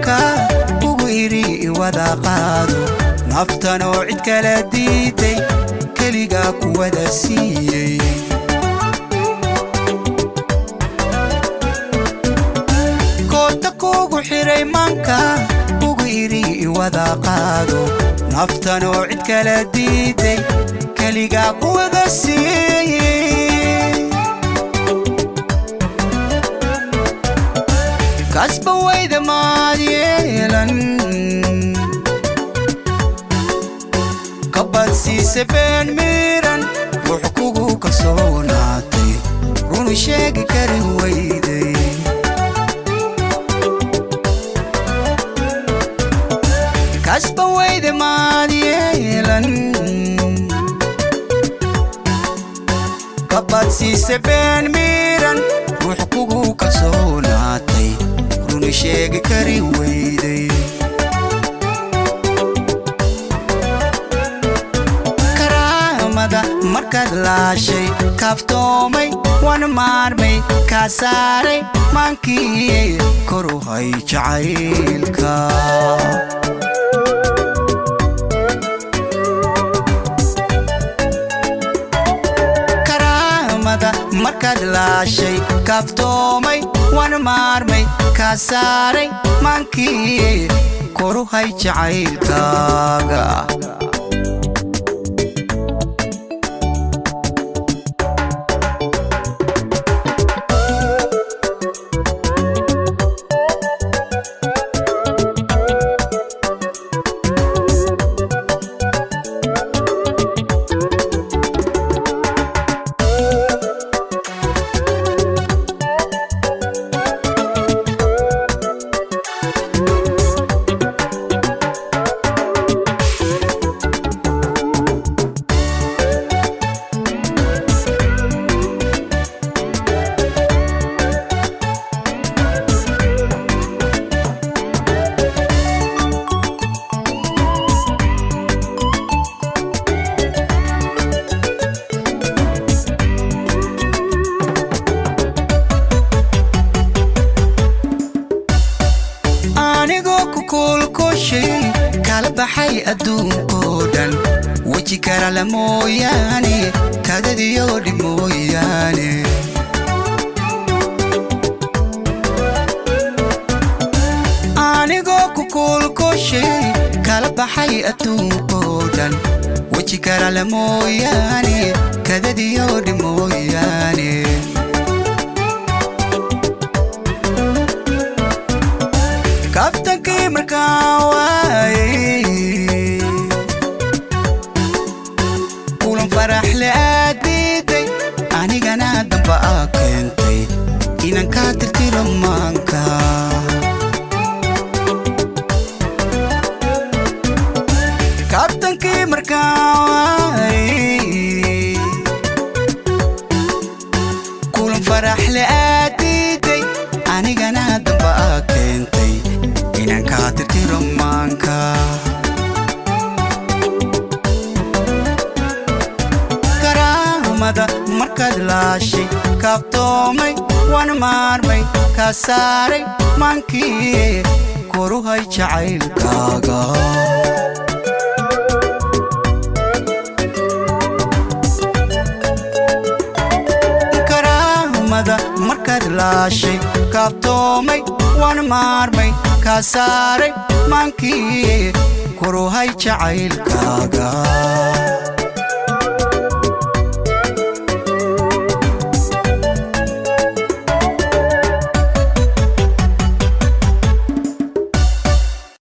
maanka ugu idhi iwada qaado naftanoo cid kala diiday keligaa kuwada siiyey koota kuugu xidhay maanka ugu idhi iwada qaado naftanoo cid kala diiday keligaa kuwada siiyey kasba wayda maad yeelan kabadsiise been miiran wux kugu kalsoonaatay runu sheegi kari wayday kasba wayda maad yeelan kabadsiise been miiran wux kugu kalsoonaatay runu sheegi kari wayday karaamada markaad laashay kaaftoomay wan maarmay kaa saaray maankii koru hay jacaylka karaamada markaad laashay kaaftoomay wan maarmay kaa saaray maankii koru hay jacaylkaaga anigoo ku kuulkushay kala baxay adduunkoo dhan weji karala mooyaane kadadiyo dhib mooyaane anigoo ku kuulkushay kala baxay adduunkoo dhan weji karala mooyaane kadadiyo dhib mooyaane kabtankii markaa waayey kulan faraxle aad diiday anigana damba aa keentay inaan kaa tirtiro maanka kabtankii markaa waayey kulan faraxle aad diiday anigana damba aa keentay inaan kaa tirtiro maanka karaamada markaad laashay kaaftoomay wan maarmay kaa saaray maankii koru hay jacaylkaaga karaamada markaad laashay kaaftoomay wan maarmay kaa saaray maankii koru hay jacaylkaaga